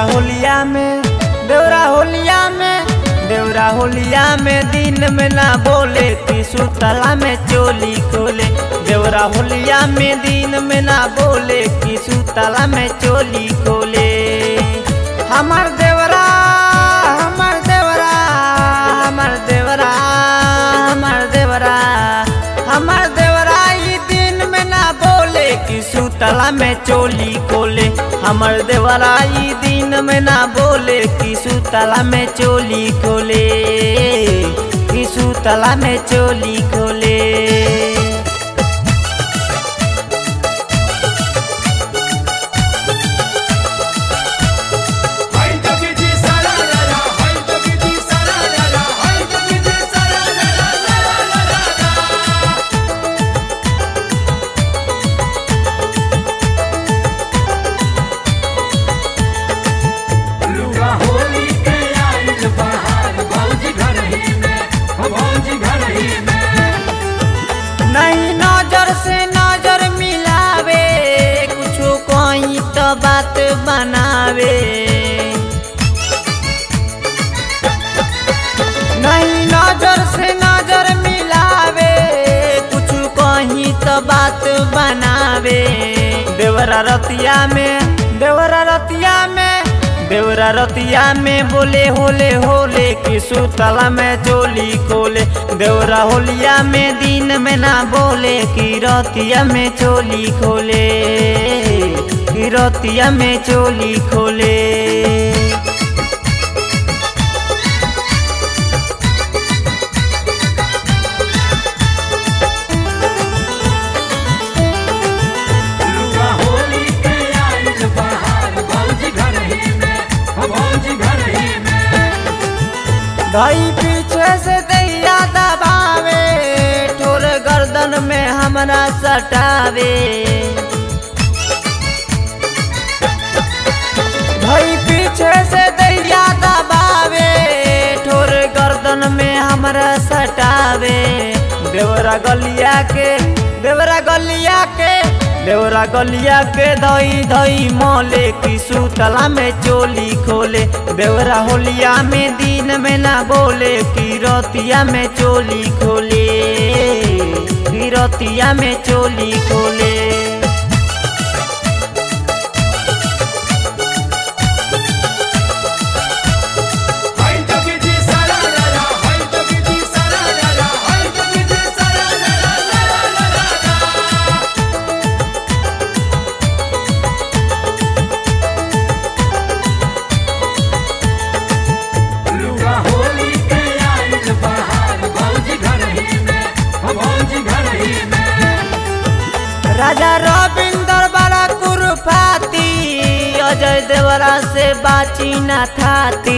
होलिया में देवरा होलिया में देवरा होलिया में दिन में ना बोले तीसु तला में चोली खोले देवरा होलिया में दिन में ना बोले तीसु तला में चोली खोले हमार देवरा हमार देवरा हमार देवरा हमार देवरा हमार देवरा ई दिन में ना बोले कि सुतला में चोली खोले हमर देवरा ई दिन में ना बोले कि सुतला में चोली खोले कि सुतला में चोली खोले हाय जगजी सारा ला ला हाय जगजी सारा ला ला हाय जगजी सारा ला ला ला ला ला लुगा होली के आइल बहार भौजी घर ही में हो भौजी घर ही में नहीं नजर से नजर मिलावे कुछो कोई तो बात बनावे नहीं नजर से नजर मिलावे कुछ कहीं तो बात बनावे देवरा रतिया में देवरा रतिया में देवरा रतिया में बोले होले होले कि सुतला में चोली खोले देवरा होलिया में दिन में ना बोले कि रतिया में चोली खोले कि रतिया में चोली खोले लुगा होली के आइल बहार भौजी घर ही में हो भौजी घर ही में भाई पीछे से दैया दबावे ठोर गर्दन में हमरा सटावे भाई पीछे से दैया दबावे ठोर गर्दन में हमरा सटावे देवरा गलिया के देवरा गलिया के देवरा गलिया के धई धई मोले की सुतला में चोली खोले देवरा होलिया में दिन में ना बोले की रतिया में चोली खोले की रतिया में चोली खोले हाय जगजी सारा ला ला हाय जगजी सारा ला ला हाय जगजी सारा ला ला ला ला ला लुगा होली के आइल बहार भौजी घर ही में हो भौजी घर ही में राजा रविंदर बड़ा कुरुफाती अजय देवरा से बाची न थाती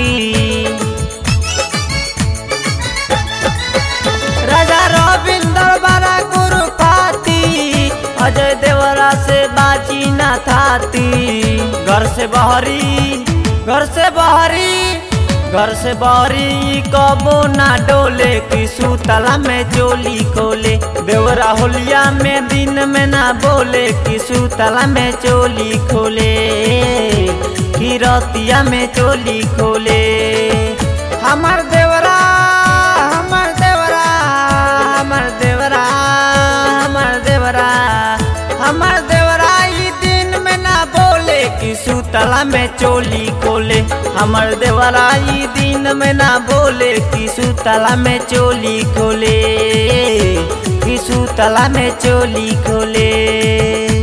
राजा रविंदर बड़ा कुरुफाती अजय देवरा से बाची न थाती घर से बहरी घर से बहरी घर से बहरी कबो ना डोले कि सुतला में चोली खोले देवरा होलिया में दिन में ना बोले कि सुतला में चोली खोले कि रतिया में चोली खोले हमार देवरा हमार देवरा हमार देवरा हमार देवरा हमार देवरा ई दिन में ना बोले कि सुतला में चोली खोले हमर देवरा ई दिन में ना बोले कि सुतला में चोली खोले कि सुतला में चोली खोले